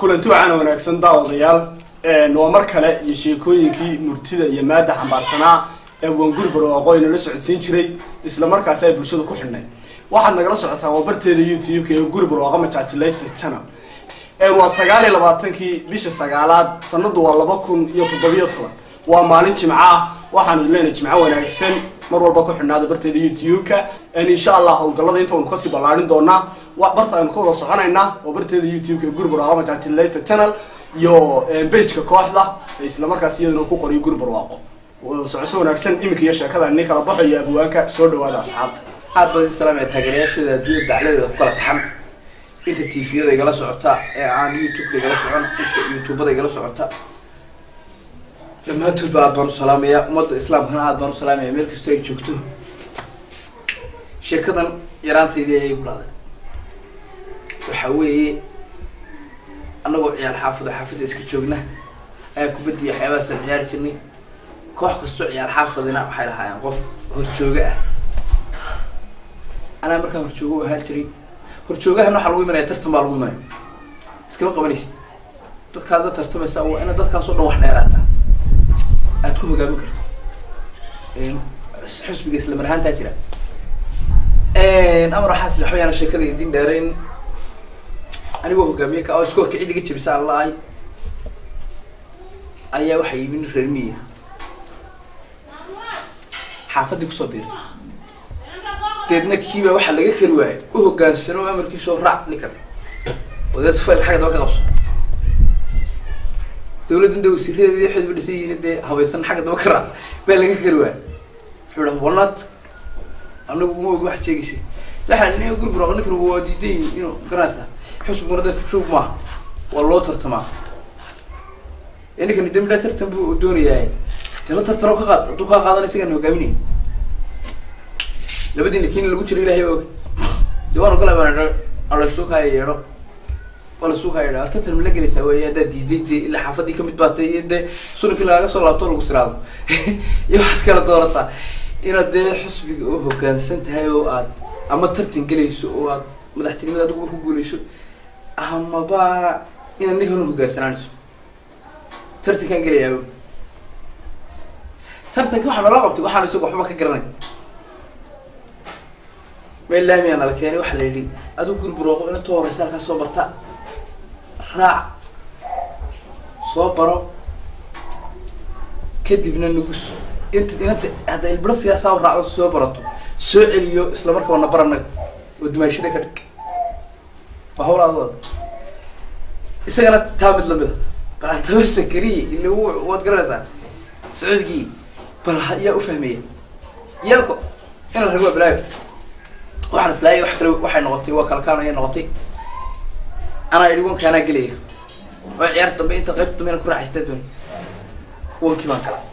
kulanti wacaana wanaagsan daawadayaal waa mar kale iyo sheekooyinkii murtida iyo maada xambaarsanaa ee wanguri barwaaqo ayna la socodsiin jiray isla markaasi ay bulshada ku xidhnay waxaad nagala socotaa waa barteeda youtube-ka ee guri barwaaqo majaajilaysta channel waa sagaal iyo labaatankii bisha sagaalaad sanadu waa laba kun iyo toddobiyo toban waa maalin jimco ah waxaanu leenahay jimco wanaagsan mar walba ku xidhnaada barteeda youtube-ka insha allah howlgallada intaynu kasii ballaarin doonaa barta aynu ka wada soconaynaa oo barteeda youtube-ka guri barwaaqo majaajilaysta channel iyo bageka kooxda isla markaas iyadana ku qoriyo guri barwaaqo socosho wanaagsan iminka iyo sheekada ni kala baxo iyo abwaanka soo dhawaada asxaabta aad badan islaamaya taageerayaashooda adduunya dacladeeda ku kala taxan inta tviyada igala socota ee aan youtube-ka igala socon inta youtubada igala socota dhammaantoodba aad baan u salaamaya ummadda islaamkana aad baan u salaamaya meel kastoo ay joogto sheekadan yaraantaydii ayay ku dhacday waxa weeye annagoo ciyaal xaafado xaafada iska joogna ayaa kubaddiya waxyaabahaasaan ciyaari jirnay koox kastoo ciyaal xaafadina waxay lahaayeen qof horjooga ah anaa markaa horjooga u ahaan jiray horjoogahana waxaa lagu imanaya tartan baa lagu imanaya iskama qabanaysid dadkaad la tartamaysa waa ina dadkaasoo dhan wax dheeraata aad ku hogaamin karto xusbiga isla mar ahaantaa jira amar waxaas waxba yaana sheekada idin dheerayn anigoo hogaamiye ka oo iskoorka cid iga jabisa aan la-ay ayaa waxay yimid reer miya xaafadii kusoo biiray deedna kiiba waxaa laga kari waayay u hogaansano amarkiisoo raac ninkan oo dee sifayl xagga daba ka qabso dawladdan de wasiiradeedi waxeed ba dhisan yihiin dee habaysan xagga daba ka raac baa laga kari waayay wuxuu dhaha walnaad anagu uma ogi waxaad sheegaysa waxaa nin guri buraq ninkan waa diidan yihin inuu garanaysa xusbiguna dad shuub maaha waa loo tartamaa ee ninkani dambidha tartan bu doonayaa dee la tartano ka qaad hadduu kaa qaadan isagaan hogaaminay labadiina kiina lagu jiro ilahay baa og de waan ogolay baan alasuukaya yeedho alasuukaya yeedho tartan ma la gelaysaa wey haddaad diiday dee ilaa xaafadii kamid baatay iyo dee sunankii lagaga soo laabto lagu siraado iyo waxaad kala doorataa inaad dee xusbiga u hogaansan tahay oo aad ama tartan gelayso oo aad madaxtinimada adiguba ku guuleyso amaba inaad ninkan u hogaansanaanayso tartankaan gelayaa tartanka waxaa nala qabtay waxaan isaga waxba ka garanay meel laamiyaa nala keenay waxaa la yidhi adigu guri burooqo inta horeysa halkaa soo barta raac soo baro kadibna nugus inta inanta hadda ilbiro siyaasaa raacdo soo barato soo celiyo isla markaba na baranaga oo dumaashada ka dhig waa hawl adooda isagana taa mid lamid a bal hadaba sakariye ila waad garanaysaa sacuudkii bal yaa ufahmeya yeelko ina rag waa balaayo waxaan islaayay wax kale waxay noqotay waa kalkaan ayay noqotay anaa idhi wanka anaa gelaya oo ciyaar dambe inta qayb dambe inaan ku raaxaystaa dooni wankii baan kala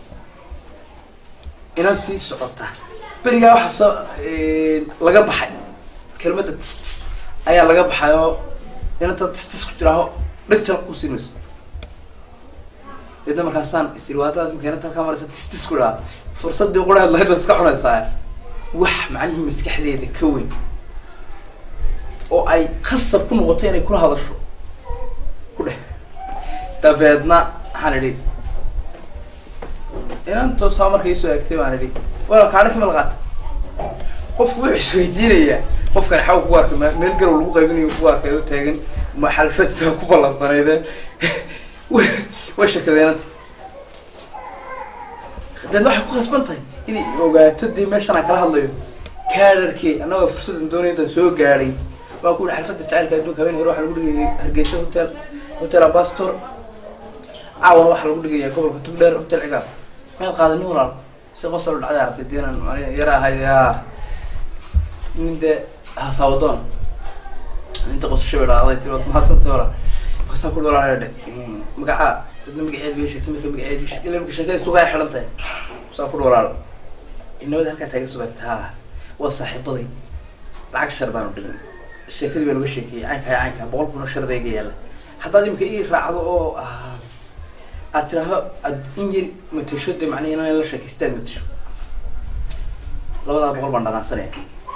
inaan sii socota berigaa waxaa soo laga baxay kelmadda tistis ayaa laga baxay oo inanta tistis ku jiraaho dheg jal ku siin mayso deedna markaasaan isirwaadada imka inanta halkaa maraysa tistis ku dhaha fursaddii quraheed lahayd baad iska cunaysaa wax macnihii maskaxdeeda ka weyn oo ay khasab ku noqoto inay kula hadasho ku dheh dabeedna waxaan idhi inantoosaa marka isoo egtay baan idhi wala kaadha kama laqaata qofku wuxuu isweydiinayaa qofkan xaw ku arkay m meel garow lagu qaybinayo ku arkay oo taagan ma xalfad baa ku ballansaneydeen way shakadeenanta deedna waxay ku khasban tahay inay ogaato dee meeshan aan kala hadlayo kaadharkii annagoo fursadan doonay intaan soo gaadhay waa ku yihi xalfadda jacaylka adduunka habeen hore waxaa lagu dhigayay hargeysa hotel hotel ambastor caawana waxaa lagu dhigaya gobolka tugdheer hotel cigaab maad qaadanin walaal si qosol dhacday aragtay diinan yara ahayd ya nin dee hasaawadoon inta qosasho bay dhacday tii waad mahadsantay walaal markaasaa ku walaal dhe magacaa dadna magaceed bay sheegtay marka magaceed bay sheegtay ila marka sheekada sugaa xidhan tahay saa ku walaal inabada halkaa taaga sugaagta ha waa saaxiibaday lacag shar baan u dhigin sheekadii baan uga sheekeeyey caynkaa caynkaa boqol kun oo shardayga yaalla haddaad imika ii raacdo oo aad tiraaho aad in yar matasho dee macnihi inaan la sheekaysta aad matasho labadaa boqol baan dhanaansanaya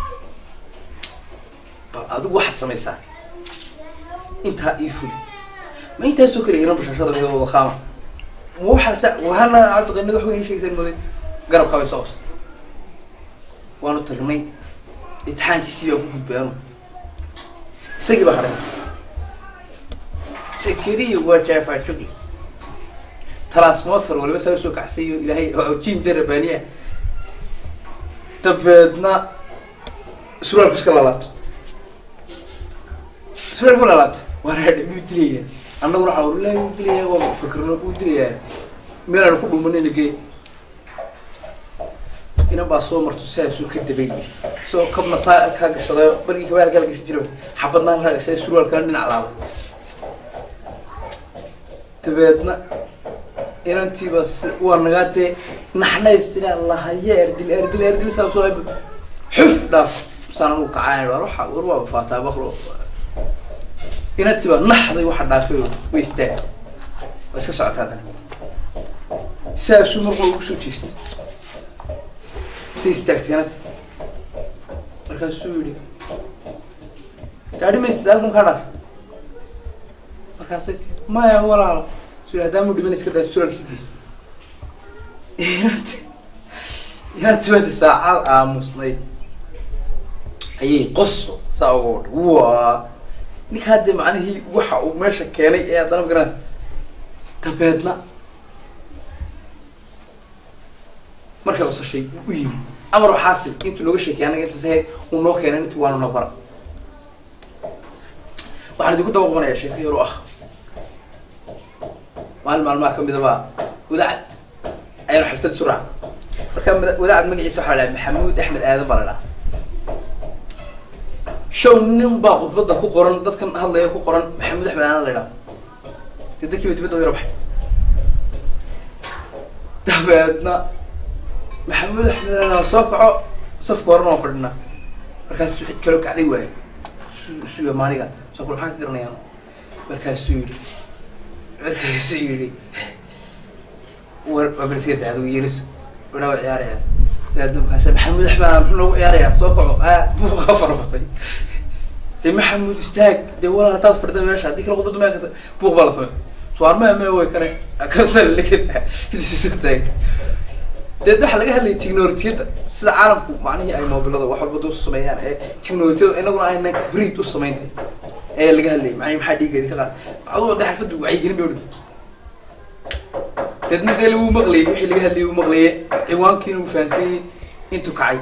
bal adigu waxaad samaysaa intaa ii fuli ma intaasoo kale inan bashashada iyadoo wada qaama ma waxaasa wahana cabdiqanid wax weyn sheegteen muday garabkaa bay soo qabsay waanu tagnay imtixaankiisii baa ku gudbay anu isagii baa hadhay sakariya waa jaafa jugli transmotor waliba saa usoo kacsayo ilaahay jim jarabaniya dabeedna suraalku iska lalaabto suraalku lalaabta waa raadhe miyuu dilaya annaguna waxaa wallahi wuu dilaya waa fakrno wuu dilayaa meelaan ku dhumanayna gee inan baa soo marto sidaasuu ka dabayay isagoo kabna saa kaa gashaday bargii kabaal kala gashan jiro xabadna halkaa gashaday surwaalkana dhinac laabay dabeedna inantiiba waa nagaa dee naxnaystina lahaye erdil erdil erdil saa soo xuf dhaaf saan anugu kacaan war waxa war waa faataa bakro inantiiba naxday waxa dhaafay way istaag waa iska socotaa dan saasuu marqo ugu soo jeestay say istaagtay inanti markaasuu yihi gaadhi maysid halkan kaa dhaaf markaasay tii maya walaalo su hadaamu dhiman iska daa suraalkiisi daystay inanti inanti bada saacad aamusnayd ayay qoso saa uga wadha waa ninka haddee macnihii waxa uu meesha keenay ee haddana magaran dabeedna markay qosashay u yimi amar waxaasi intuu nooga sheekay anaga intaas ahayd uu noo keenay intii waanu noo bara waxaan idinku daba qabanaya sheeko yar oo ah maalin maalmaha kamid a baa wadaacad ayaan xalfad suraac marka wadaacad magaciisa waxaa la dhaha maxamuud axmed aadan baa la dhaha show nin baa khudbadda ku qoran dadkan hadlaya ku qoran maxamuud axmed aadan la dhaha dee dadkiiba dibadda yaro baxay dabeedna maxamuud axmed aadan soo kaco safka horena waa fadhinaa markaas cid kaloo kacday waayo suga maaniga soo kul maxaan ka garanayaan markaasuu yidhi markaasuu yidhi war waa berska dacdo yeris wadhaa waa ciyaaraya dabeedna markaasa maxamuud axmed aadan muxuu noogu ciyaarayaa soo kaco aa buuqa farabatay dee maxamuud istaag dee walaal hadaad fadhida meesha haddii kala khudbada mea kasa buuq baa la samaysay suarmaa mee way kane kasal taag deed waxaa laga hadlayay technologiyadda sida caalamku macnihii ay mobilada wax walba duu sameeyaan ee technologiyada inaguna aynan kabrid u samaynta ayaa laga hadlayay macnihi maxaa dhiigeedi ka qaad aduu de xalfaddu wacyigelin bay odhan deedna dee lagu maqlayay wixii laga hadlayay uu maqlaye ciwaankiina uu fahansanyay intuu kacay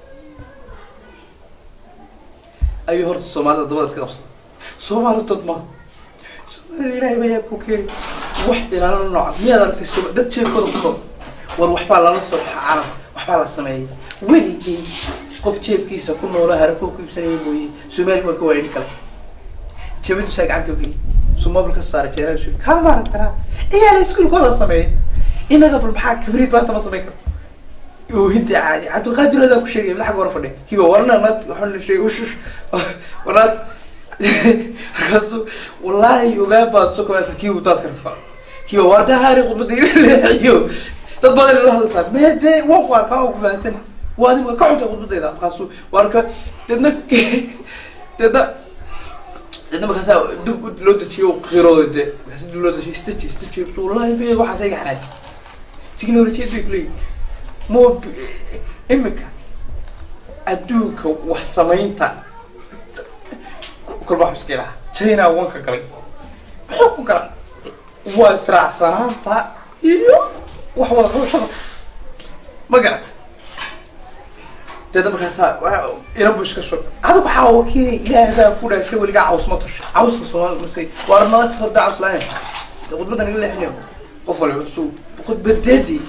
ayuu horta soomaalida dabada iska qabsaday soomaali dad ma soomaalida ilaahay baa yaabku keenay wax ilaalana nooca miyaad aragtay sooma dad jeebkooda ku nool war waxbaa lala soo baxa calam waxbaa la sameeyay weligii qof jeebkiisa ku noola harakoo ku iibsanaya mooye soomaali waa ka waayay nin kale jeebadu saa gacanta ogeli sumabil ka saaray jeeraa su kaa maaragtanaa iyaala iskuulkooda sameeyay inaga bal maxaa kabriid maanta ma samayn karo oohinta caadi cabdilqaadir adaa ku sheegay madaxa hore fadhiya kiba warna naad waxaa la sheegay ushush wanaad markaasu wallaahi ogaa baa soo kabaysa kiibu daadka rafaa kiba waarda haari khudbada iga leexiyo dad badan la hadlaysaa meede waa ku arkaa oo ku fahansan waa adiga ka xunta khudbadayda markaasu waarka deedna deedna deedna markaasa dib loo dejiyo qirooda de markaasa dib loo dejiyo staji staji wallahi be waxaas iga xanaaji technologiyad bay kuleeyihin mob imika adduunka wax samaynta kolba xuska ilaha china wanka galay muxuu ku gala waa israacsanaanta iyo wax wada qabashada ma garat deedna markaasaa inan bu iska shog adigu waxaa wakiilay ilaahay baa ku dhaashay weligaa caws ma tasho cawska soomaali markay waa nala horda caws lahayn khudbadda naga leexinayo qof waliba su khudbadeedii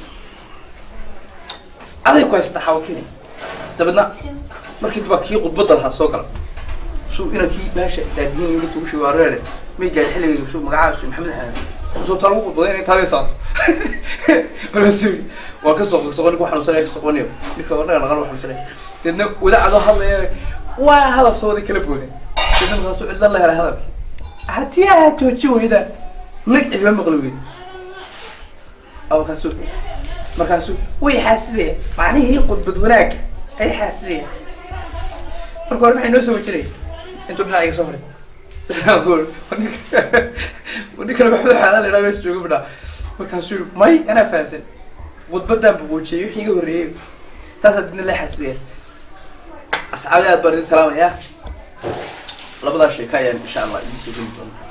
aday ku haysataa xawakini dabeedna markii baa kii khudbadda lahaa soo gala su ina kii baasha daadiyin yimid ugu sheego areere may gaari xilligeedu su magacaasu maxamed xamed soo taa lagu khudbaday inay taadee saato markaasu waa ka soo soqo ninku xanuunsanaya ka soqoniyo ninka naga naqal xanuunsanaya deedna wadaacadoo hadlaya waa hadal soo waday kala boodeen deedna markaasu cidla la helay hadalkii haddii aad jooji weyda nag cidma maqli weyd markaasu markaasu way xaasidaya macnihii khudbad wanaag ay xaasidaya marka hore maxay noo soo wajinaya intuu dhinaca iga soo fadhiista isaan ku ninkana maxamed xaadan la idhaa meesha jooga bidhaa markaasuu yiri may anaa fahansan khudbadan buquujiyay wixii iga horreeyey taasaa didna la xasideen asxaabi aad baan idin salaamayaa labadaa sheeka ayaan insha allah idiin soo geli doonaa